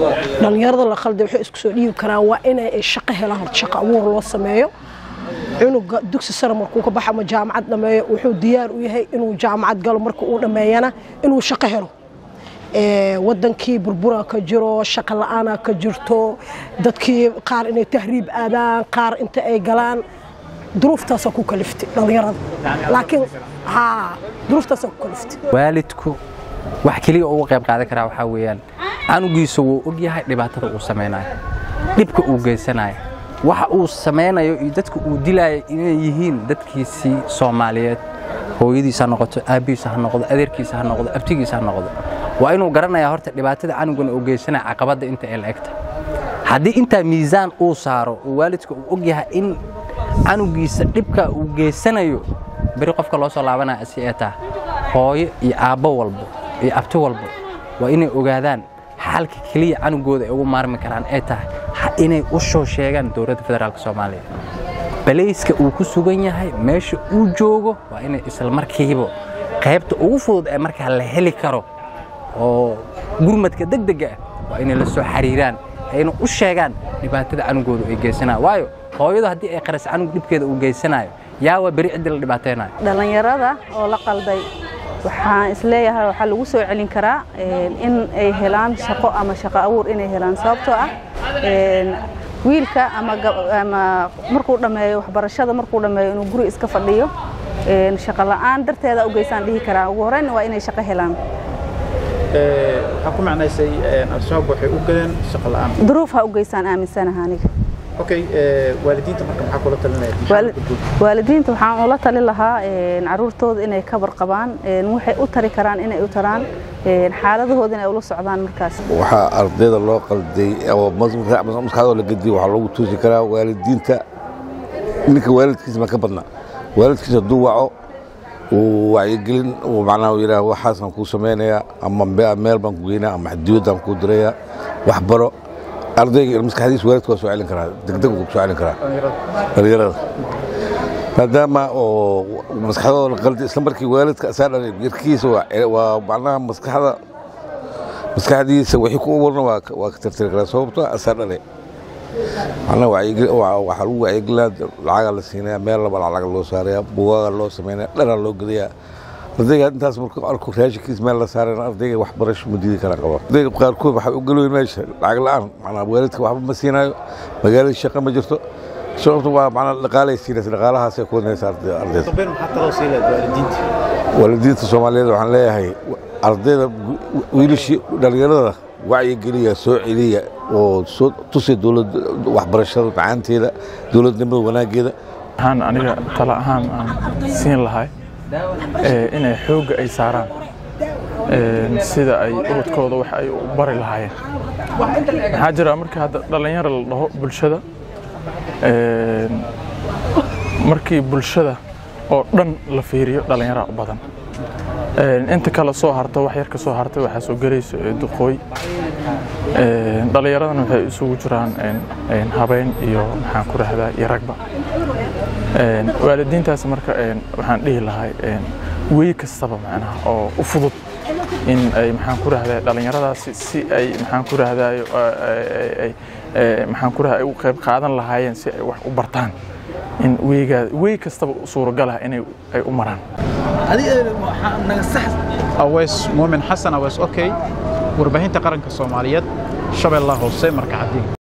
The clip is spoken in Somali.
dhallinyarada la khalday waxay isku soo dhiibi karaan waa inay ay shaqo helaan horta shaqo abuur loo sameeyo cunuga dugsi sare markuu ka baxa ama jaamacad dhammeeyo wuxuu diyaar u yahay inuu jaamacad galo marka uu dhammeeyana inuu shaqo helo wadankii burbura ka jiro shaqo la-aana ka jirto dadkii qaar inay tahriib aadaan qaar inta ay galaan duruuftaasaa ku kaliftay dhallinyarada laakiin haa duruuftaasaa ku kaliftay waalidku wax keliya uga qayb qaadan karaa waxaa weeyaan canugiisa wuu og yahay dhibaatada uu samaynayo dhibka uu geysanayo waxa uu samaynayo iyo dadka uu dilaayo inay yihiin dadkiisii soomaaliyeed hooyadiisa ha noqoto aabbihiisa ha noqdo adeerkiisa ha noqdo abtigiisa ha noqdo waa inuu garanayaa horta dhibaatada canugana uu geysanaya caqabadda inta ee la egta haddii intaa miisaan uu saaro oo waalidka uu og yahay in canugiisa dhibka uu geysanayo beri qofka loo soo laabanaya asi ee taha hooyo iyo aabbo walbo iyo abti walbo waa inay ogaadaan xalka keliya canugooda ay ugu maarmi karaan ee tahay inay u soo sheegaan dowladda federaalk soomaaliya balayska uu ku sugan yahay meesha uu joogo waa inay isla markiiba qaybta ugu fudud ee markaa la heli karo oo gurmadka degdega ah waa inay la soo xiriiraan ayna u sheegaan dhibaatada canugooda ay geysanayaan waayo hooyadu haddii ay qaras canug dhibkeeda uu geysanayo yaa waa beri ciddii la dhibaataynayo dhallinyarada oo la qalday waxaan isleeyahay waxaa lagu soo celin karaa in ay helaan shaqo ama shaqo abuur inay helaan sababtoo ah wiilka ama markuu dhammeeyo waxbarashada markuu dhammeeyo inuu guri iska fadhiyo shaqo la'aan darteeda u geysaan dhihi karaa ugu horreyn waa inay shaqo helaan waxaa ku macnaysay al-shabaab waxay u galeen shaqo la'aan duruuf ha u geysaan aaminsanaha aniga okay waalidiinta marka maxaa kula talinaya waalidiinta waxaan ula talin lahaa caruurtooda inay ka warqabaan waxay u tari karaan inay u taraan xaaladahooda inay ula socdaan markaas waxaa ardayda loo qalday oo maskaxdoo la gediyo waxaa loogu tuusi karaa waalidiinta ninka waalidkiisa ma ka badna waalidkiisa hadduu waco uu wacyigelin uu macnaha yidhaah waxaasaan kuu samaynayaa ama meel baan ku geynaa ama dibadaan kuu dirayaa wax baro ardayga maskaxdiisa waalidka waa soo celin karaa degdeg ku soo celin karaa dhalinyarada maadaama oo maskaxdooda la qalday isla markii waalidka asaa dhalay yarkiisa waa macnaha maskaxda maskaxdiisa wixii ku abuurna waa ka tirtiri karaa sababtoo asaa dhalay macnaha waxaa lagu wacyigelinaa lacagaa la siinaya meel laba lacag loo saaraya bugaaga loo samaynaya dharaa loo gadayaa ardayga intaas markuu arko raashinkiis meel la saarayna ardayga wax barasho ma diidi kara qaba ardayga qaarkood waxay u galoyin meesha lacag la'aan macnaa waalidka waxba ma siinaayo magaalada shaqo ma jirto sababta waa macnaa dhaqaalay siinaysa dhaqaalahaasay ku wadnaysa ardayda waalidiinta soomaaliyeed waxaan leeyahay ardayda wiilashii dhallinyarada wacyigeliya soo celiya oo soo tusi dowlad waxbarashada macaanteeda dowladnimada wanaaggeeda waxaan aniga tala ahaan aan siin lahay inay xoogga ay saaraan sida ay ubadkooda wax ay u bari lahaayeen maxaa jira markii hadda dhallinyaro la dhaho bulshada markii bulshada oo dhan la fiiriyo dhallinyaraa u badan inta kale soo harta wax yar ka soo hartay waxaa soo gelayso duqooy dhallinyaradana waxay isugu jiraan habeyn iyo maxaan ku rahdaa iyo ragba waalidiintaas marka waxaan dhihi lahay wey kastaba macnaha oo u fudud in ay maxaan ku rahdaa dhallinyaradaasi si ay maxaan ku rahdaayo maxaan ku rahdaa ay u qayb qaadan lahaayeen si ay wax u bartaan in weygaa wey kastaba suuragalah inay ay u maraan aweys muumin xasan aweys okay warbaahinta qaranka soomaaliyeed shabeellaha hoose marka caddiin